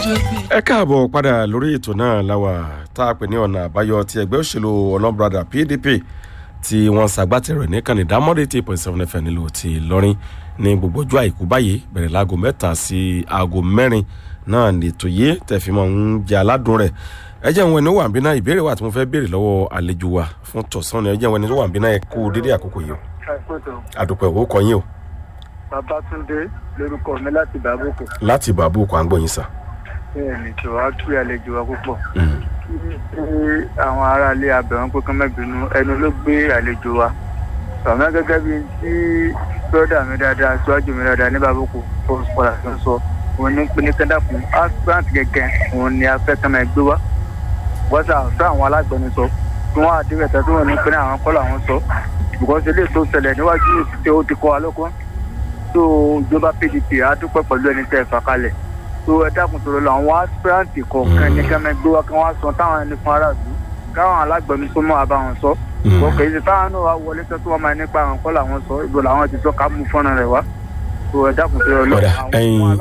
ẹ káàbọ̀ padà lórí ètò náà láwa tá a pè ní ọ̀nà àbáyọ ti ẹgbẹ́ òṣèlú ọlọ́brada pdp tí wọ́n ṣàgbátẹrù ní kànìdá mọ́dé tí point seven fm nílò ti lọ́rin ní gbogbo ọjọ́ àìkú báyìí bẹ̀rẹ̀ láago mẹ́ta sí aago mẹ́rin náà lètò yé tẹ̀fí mọ́ ń jẹ́ aládùn rẹ̀ ẹ jẹ́ ìwọ̀n ẹni wà ń bí náà ìbéèrè wà tí mo fẹ́ béèrè lọ́wọ́ àlejò wa fún tọ̀sán ni ẹ jẹ́ ìwọ̀n ẹni tó wà ń bí náà ẹ kú dédé àkókò yìí o àdùpẹ̀ owó kọ yín o babatunde lorúkọ mi láti bàbókò láti bàbá òkú à ń gbọ́ yín sà. bẹ́ẹ̀ ni tí wàá tú àlejò wa púpọ̀ kí àwọn aráalé abẹ̀wọ̀n pé kán mẹ́bìnú ẹnu ló gbé àlejò wa àmọ́ gẹ́gẹ́ bí tí bọ́dà mi dáadáa síwájú mi dáadáa ní bàbókò fọ́ọ̀sì padà tó ń sọ òun ní pé ní kẹ́ńdàkùn aspirant gẹ́gẹ́ òun ni a fẹ́ kán máa gbé wá wọ́sà fẹ́ àwọn alágbẹnusọ tí wọ́n àdéhùn ẹ̀tọ́ tí wọ́n ní pé ní àwọn kọ́ làwọn sọ bùkọ́sí eléyìí tó ṣẹlẹ̀ níwájú ìsìté ó ti kọ́ wa lọ́kọ́ tó ìjọba pdp adúpẹ́ pẹ̀lú ẹni tẹ́ ẹ fà kalẹ̀ tó ẹ dákun tó lọ àwọn aspirant kọ̀ọ̀kan ní kẹ́mẹ́ gbé wa kí wọ́n sọ táwọn ẹni fún aráàlú káwọn alágbẹnusọ mọ́ àbá wọn sọ ọkọ̀ yìí táwọn náà wá wọlé tó wọ́n máa nípa àwọn kọ́ làwọn sọ ìbò làwọn ti sọ ká mú fọ́nrán rẹ̀ wá tó ẹ dákun tó lọ àwọn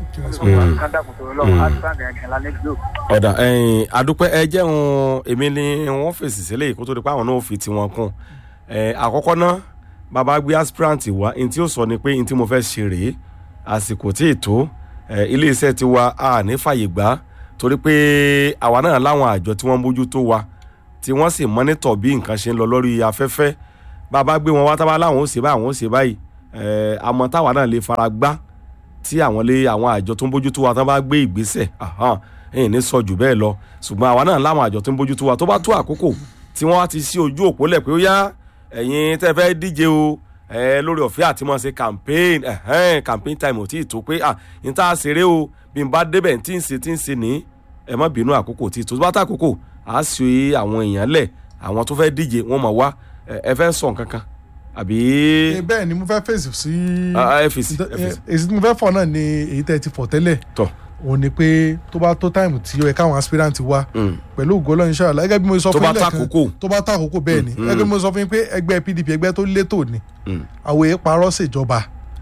alágbẹnusọ ọ̀dà ẹ̀yìn àdúpẹ́ ẹ jẹun èmi ni wọ́n fèsì sílẹ̀ kó tó di pé àwọn náà fi tiwọn kún àkọ́kọ́ náà bàbá gbé aspirant wá n tí ó sọ ni pé n tí mo fẹ́ ṣe rèé àsìkò tí ètò iléeṣẹ́ ti wa a ní fàyè gbà torí pé àwa náà láwọn àjọ tí wọ́n ń bójú tó wa tí wọ́n sì mọ́nítọ̀ bí nǹkan ṣe ń lọ lórí afẹ́fẹ́ bàbá gbé wọn wá tábà láwọn ó ṣe báyìí àwọn ó ṣe báyìí àmọ́ táwa náà lè fara gbá tí àwọn lé àwọn àjọ tó ń bójú tó wa tán bá gbé ìgbésẹ̀ ẹ̀yìn ní sọ jù bẹ́ẹ̀ lọ ṣùgbọ́n àwa náà láwọn àjọ tó ń bójú tó wa tó bá tó àkókò tí wọ́n wá ti sí ojú òpó lẹ̀ pé ó yá ẹ̀yin tẹ́ fẹ́ díje o ẹ lórí ọ̀fẹ́ àti mọ̀ ṣe campaign ẹ̀hẹ́n campaign time ò tí ì tó pé à n tá a ṣeré o bí n bá débẹ̀ tí n ṣe tí n ṣe ní ẹ má bínú àkókò tí tó bá tá àkókò à á ṣe àwọn èèyàn lẹ̀ àwọn tó fẹ́ díje wọ́n mọ̀ wá ẹ fẹ́ sọ nǹkan kan àbí. bẹ́ẹ̀ ni mo fẹ́ fèsì sí. ẹ fèsì ẹ fèsì. èsì tí mo fẹ́ fọ̀ náà ni èyí tẹ́ ti fọ̀ tẹ́lẹ̀. tọ́ òun ni pé tó bá tó táìmù tí ó yẹ káwọn aspirant wá pẹ̀lú ògo Ọlọ́run ṣáà gẹ́gẹ́ bí mo sọ fún yín lẹ́ẹ̀kan tó bá tó àkókò bẹ́ẹ̀ ni gẹ́gẹ́ bí mo sọ fún yín pé ẹgbẹ́ PDP ẹgbẹ́ tó létò ni àwọn èèyàn parọ́ ṣèjọba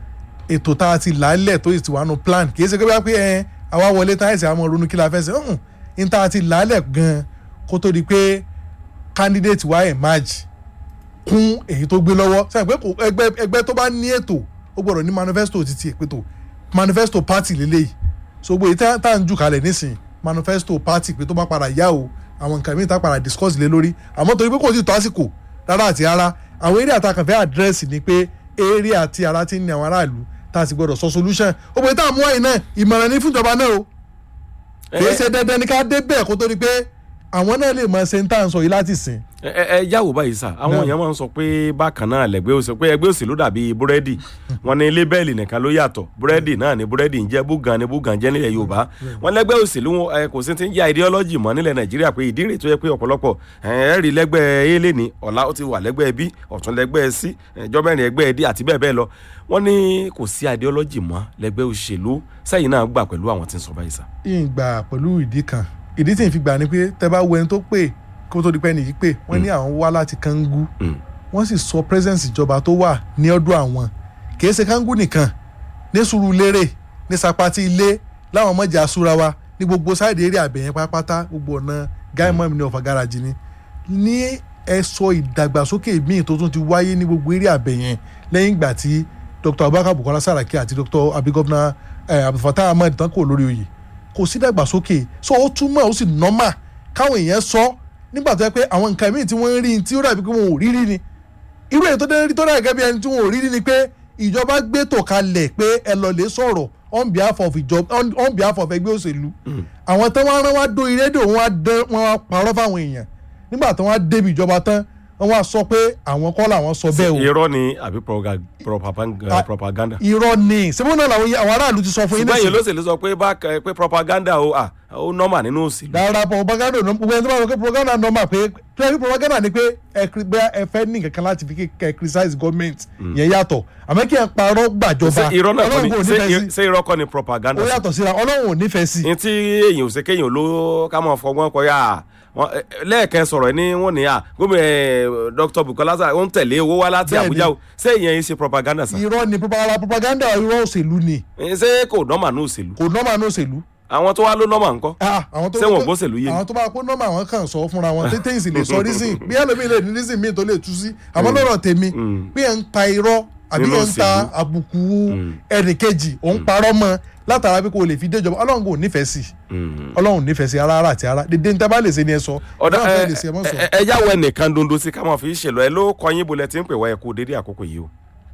ètò tá a ti làálẹ̀ tó ti wà nù plan kì í ṣe pé ẹ àwa wọlé tá ẹ̀sìn àwọn ronú kí la fẹ́ ṣe ọ̀hún ní tá a ti làálẹ̀ gan kó tó di pé candidate wa emerge kún èyí tó gbé lọ́wọ́ sẹ́yìn pé ẹgbẹ́ tó bá ní ètò ó gbọ́dọ̀ ní manifesto ti ti èpètò manifesto party lélẹ́yìí so gbogbo èyí tá à ń jù kalẹ̀ nísìn manifesto party pé tó bá padà yá o àwọn nǹkan mìíràn tá padà discuss lé lórí àmọ́ torí pé kò tí ì tó àsìkò rárá àti rárá àwọn eré àtàkànfẹ́ àdírẹ́sì ni pé eré àti ara ti ń ní àwọn aráàlú tá a sì gbọdọ̀ sọ solution ó pé tá a mú àyè náà ìmọ̀ràn ní fúnjọba náà o kì í ṣe dandan ní ká dé bẹ́ẹ̀ kó tó di pé àwọn náà lè mọ ṣe ń tà ń sọ yìí láti sìn. ẹ ẹ yàwó báyìí sá àwọn èèyàn máa ń sọ pé bákan náà lẹgbẹ́ òsè pé ẹgbẹ́ òsèlú dàbí búrẹ́dì wọn ní lébẹ́ẹ̀lì nìkan ló yàtọ̀ búrẹ́dì náà ní búrẹ́dì ń jẹ́ búgan ní búgan jẹ́ nílẹ̀ yorùbá wọn lẹ́gbẹ́ òsèlú kò sí ti ń jẹ́ ideology mọ́ nílẹ̀ nàìjíríà pé ìdí rèé tó yẹ pé ọ̀pọ̀lọpọ̀ ẹ̀ẹ́rì lẹ́gbẹ́ a lè ní ọ̀la ó ti wà lẹ́gbẹ́ b ọ̀tún lẹ́gbẹ́ c ẹjọ́ mẹ́rin ẹgbẹ́ d àti bẹ́ẹ̀ bẹ́ẹ̀ lọ wọ́n ní kò sí ideology mọ́ lẹ́gbẹ́ òṣèlú sẹ́yìn náà gbà pẹ̀lú àwọn tí ń sọ báyìí sá. ìgbà pẹ̀lú ìdí kan ìdí tí n fi gbà ni pé tẹ bá wo ẹni tó pè kó tó di pẹ́ nìyí pé wọ́n ní àwọn wá láti kangu wọ́n sì sọ presence ìjọba tó wà ní ọdún àwọn kì í ṣe kangu nìkan ní Sùúrùlérè ní Sapati ilé láwọn ọmọjà asúra wa ní gbogbo sáìdì eré àbẹ̀yẹn pátápátá gbogbo ọ̀nà gáìmọ̀ mi ní ọ̀fà gáràjì ni ní ẹ̀sọ́ ìdàgbàsókè míì tó tún ti wáyé ní gbogbo eré àbẹ̀yẹn lẹ́yìn ìgbà tí Dr Abubakar Bukola Saraki àti Dr abigobna Abdulfatah Ahmed tán kò lórí oyè kò sí dàgbàsókè so ó túmọ̀ ó sì nọ́mà káwọn èèyàn sọ nígbà tó yẹ pé àwọn nǹkan míì tí wọ́n ń rí tí ó dàbí pé wọn ò rí rí ni irú èyí tó dé rí tó dàbí gẹ́gẹ́ bí ẹni tí wọn ò rí rí ni pé ìjọba gbé tò kalẹ̀ pé ẹ lọ lè sọ̀rọ̀ on behalf of ìjọba on behalf of ẹgbẹ́ òṣèlú àwọn tán wọ́n rán wá dórí rédíò wọn wá dán wọn wá parọ́ fáwọn èèyàn nígbà tí wọ́n á débi ìjọba tán wọ́n wá sọ pé àwọn kọ́ làwọn sọ bẹ́ẹ̀ o. irọ́ ni àbí propaganda. irọ́ ni sẹ́fún náà làwọn àwọn aráàlú ti sọ fún yín nísìnyí. ṣùgbọ́n èyí ló ṣèlú sọ pé bá pé propaganda o ó nọ́mà nínú òṣèlú. rárá propaganda ò gbogbo ẹni tó bá sọ pé propaganda nọ́mà pé pé propaganda ni pé ẹ fẹ́ ní kankan láti fi kẹ́ criticize government yẹn yàtọ̀ àmọ́ kí ẹ parọ́ gbàjọba irọ́ náà kọ́ ni ṣé irọ́ kọ́ ni propaganda. ó yàtọ̀ síra ọlọ́run ò nífẹ̀ẹ́ sí. ní tí èyàn ò ṣe kéèyàn ló ká mọ̀ fọgbọ́n kọ yá lẹ́ẹ̀kẹ́ sọ̀rọ̀ ní wọ́n ní à gómìnà dr bukola sara ó ń tẹ̀lé owó wá láti àbújá o ṣé ìyẹn ṣe propaganda sa. irọ́ ni propaganda propaganda irọ́ òṣèlú ni. ṣé kò nọ́mà ní òṣèlú. kò nọ́mà ní òṣèlú àwọn tó wá ló nọ́mà ńkọ́ Ah, àwọn tó Ṣé wọn ò gbóṣèlú yé ni? àwọn tó bá kó nọ́mbà àwọn kan sọ fúnra wọn tètè ìsìn lè sọ rísìn bí ẹlòmíì lè ní rísìn míì tó lè tú sí àmọ́ lọ́rọ̀ tèmi bí ẹ̀ ń pa irọ́ àbí Nínú ẹ̀ ń ta òṣèlú. àbùkù ẹnìkejì òun parọ́ mọ́ látara bí kò lè fi déjọba ọlọ́run kò nífẹ̀ẹ́ sí ọlọ́run nífẹ̀ẹ́ sí ara ara àti ara dédé ní tábà lè ṣe ni ẹ sọ ọ̀dà náà fẹ́ ẹ lè ṣe ẹ mọ́ sọ. ẹ- ẹ jáwọ́ ẹnìkan dondo sí ká máa fi ṣèlú ẹ ló kọyìn bolẹ̀ tí ń pè wá ẹ kú dédé àkókò yìí o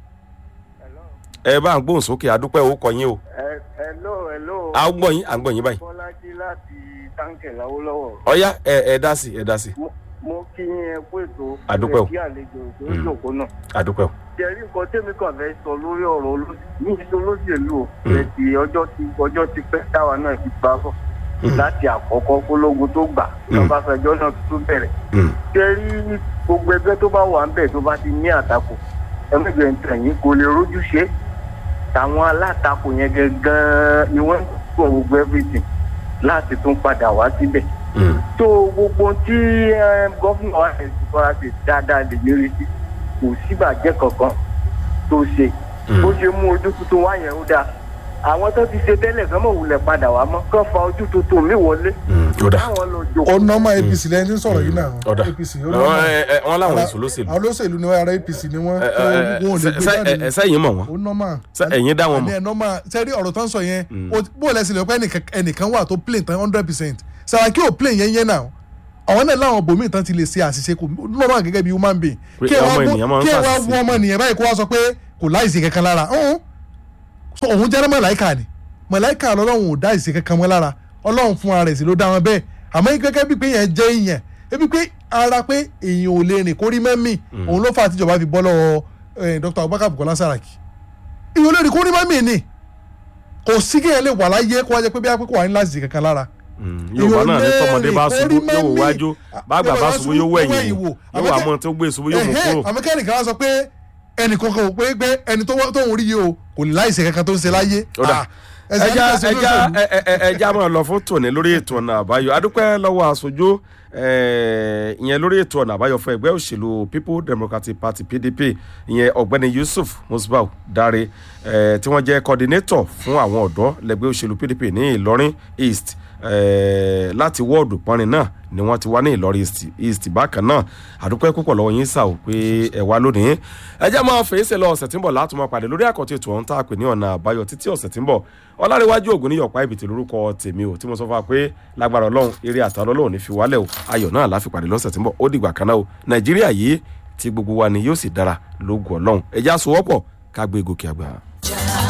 ẹ bá ń gbóhùn sókè adúpẹ́ ó kọyìn o hello hello à ń gbọ́ yín à ń gbọ́ yín báyìí bọ́lájí láti táǹkẹ̀ láwọ́lọ́wọ́ ọ̀yá ẹ ẹ dá sí ẹ dá sí mo kí yín ẹ kú ètò Àdúpẹ́ o. kí àlejò tó ń jòkó náà adúpẹ́ o jẹ́rí nǹkan tẹ́mi kàn fẹ́ sọ lórí ọ̀rọ̀ olóṣèlú ní ìṣe olóṣèlú o Mm. ẹ̀tì ọjọ́ ti ọjọ́ ti pẹ́ táwa náà ti bá bọ̀ láti àkọ́kọ́ kólógun tó gbà Mm. lọ́bàṣẹjọ́ náà tó bẹ̀rẹ̀ Mm. jẹ́rí gbogbo ẹgbẹ́ tó bá wà ń bẹ̀ tó bá ti ní àtakò ẹgbẹ́ ìtẹ̀yìn kò lè rójú ṣe táwọn alátakò yẹn gangan ni wọ́n ń gbọ́ gbogbo everything láti tún padà wá síbẹ̀ Mm. tó gbogbo tí eh, gómìnà wa ẹ̀ ti fara ṣe dáadáa lè lérí sí kò síbàjẹ́ kankan tó ṣe Mm. bó ṣe mú ojú tuntun wá yẹn ó dáa àwọn tó ti ṣe tẹ́lẹ̀ kan mọ̀ wulẹ̀ padà wá mọ́ kán fa ojú tuntun mi wọlé Mm. ó dà káwọn lọ ó jókòó. nọ́mà apc lẹ́yìn tí ń sọ̀rọ̀ yìí náà ọ̀dà apc ó Ọ, nọ́mà ẹ, ẹ, wọ́n láwọn èso lóṣèlú àwọn olóṣèlú ni wọ́n ara apc ni wọ́n Ẹ, tó ẹ, ẹ, wọn ò lè ṣe- gbé ṣe- jáde ẹ, sẹ́yìn mọ̀ wọ́n ó nọ́mà Ṣé ẹ̀yin dá wọn àní mọ̀ ẹ̀ nọ́mà sẹ́rí ọ̀rọ̀ tán sọ yẹn Mm. ó- bó o lẹ́sìn lè pẹ́ ẹnìkan- ẹnìkan wà tó plane tán hundred percent Sàràkí ò plane yẹn yẹn náà àwọn náà láwọn bòmíì tán ti lè ṣe àṣìṣe kò nọ́mà gẹ́gẹ́ bí human being Pé kí ẹ wá ọmọ mú- ènìyàn máa ń kí ẹ wá ṣàṣìṣe. wú ọmọ ènìyàn báyìí kó wá sọ pé kò láìsí kankan lára ọ̀hún so òun jẹ́ mọ̀láìkà ni mọ̀láìkà lọ́lọ́run ò dá ìsì kankan mọ́ lára ọlọ́run fún ara rẹ̀ sí ló dá wọn bẹ́ẹ̀ àmọ́ gẹ́gẹ́ bí pé yẹn jẹ́ èèyàn ebi pé ara pé èèyàn ò lè rìn kórí mẹ́mì òun ló fà á tíjọba fi bọ́ lọ́wọ́ eh, Dr. Abubakar Bukola Saraki èèyàn ò lè rìn kórí mẹ́mì ni kò sí kéèyàn lè wà láyé kó wá jẹ pé bí a pé kò wà ní láti kankan lára Mm. yorùbá náà ní tọmọdé bá ṣubú yóò wò wájú bàgbà bá ṣubú yóò wẹ̀yìn wò yóò wà mọ́ tó gbé ṣubú yóò mú kúrò àmọ́ kẹ́nìkan wá sọ pé ẹnì kankan ò pé pé ẹni tó wá- tóun rí yìí o kò ní láìsí kankan tó ń ṣe láyé. Ó dà. Ah, ẹsẹ̀ ẹja àti ẹsẹ̀ ẹja olóṣèlú. ẹ- ẹ- ẹ- ẹja máa lọ fún tòní lórí ètò ọ̀nà àbáyọ adúpẹ́ lọ́wọ́ aṣojú eh, ìyẹn lórí ètò ọ̀nà àbáyọ fún ẹgbẹ́ òṣèlú people democratic party pdp ìyẹn ọ̀gbẹ́ni yusuf musbau dare eh, tí wọ́n jẹ́ coordinator fún àwọn ọ̀dọ́ lẹ́gbẹ́ òṣèlú pdp ní ìlọrin east eh, láti wọ́ọ̀dù pọ́nrin náà ni wọ́n ti wá ní ìlọrin east, east bákan náà àdúpẹ́ púpọ̀ lọ́wọ́ yín sà ó pé ẹ wá lónìí ẹ jẹ́ máa fèsì lọ ọ̀sẹ̀ tí ń bọ̀ láti máa pàdé lórí àkọ́tì ètò ọ̀hún tá a pè ní ọ̀nà àbáyọ títí ọ̀sẹ̀ tí ń bọ̀ ọlárẹ̀wájú ògùn ní yọ̀pá ìbìtì lórúkọ tèmi ò tí mo sọ fún wa pé lágbára ọlọ́run eré àtàlọ́ ọlọ́run ní fi wálẹ̀ o ayọ̀ náà láfi pàdé lọ́sẹ̀ tí ń bọ̀ ó dìgbà kan náà o nàìjíríà yìí tí gbogbo wa ni yóò sì dára lóògùn ọlọ́run ẹ já sowọ́pọ̀ ká gbé gòkè àgbà.